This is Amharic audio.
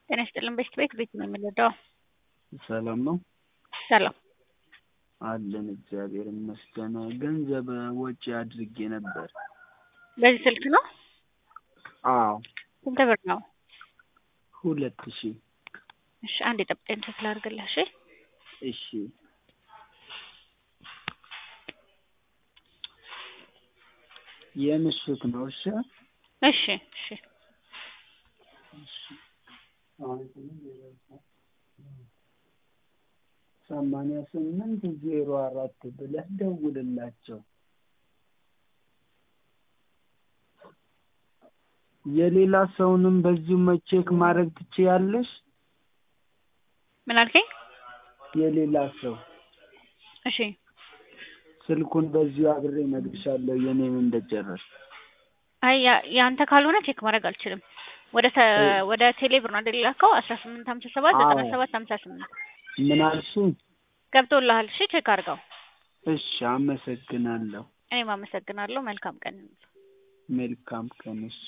ጤና ይስጥልን በሽት ቤት ቤት ነው የምንወደው። ሰላም ነው ሰላም አለን እግዚአብሔር ይመስገን። ገንዘብ ወጪ አድርጌ ነበር። በዚህ ስልክ ነው? አዎ ስንት ብር ነው? ሁለት ሺህ እሺ አንድ የጠብቀኝ ቼክ ላድርግልህ። እሺ እሺ የምሽት ነው። እሺ እሺ እሺ ሰማንያ ስምንት ዜሮ አራት ብለህ ደውልላቸው። የሌላ ሰውንም በዚሁ መቼክ ማድረግ ትችያለሽ። ምን አልከኝ? የሌላ ሰው እሺ ስልኩን በዚሁ አብሬ እነግርሻለሁ የኔን እንደጨረስ አይ ያ- ያንተ ካልሆነ ቼክ ማድረግ አልችልም። ወደ ተ- ወደ ቴሌ ብር ነው አይደል የላከው? አስራ ስምንት ሀምሳ ሰባት ዘጠና አዎ። ሰባት ሀምሳ ስምንት ምን አልሽኝ? ገብቶልሃል? እሺ ቼክ አድርገው። እሺ አመሰግናለሁ። እኔም አመሰግናለሁ። መልካም ቀን። መልካም ቀን። እሺ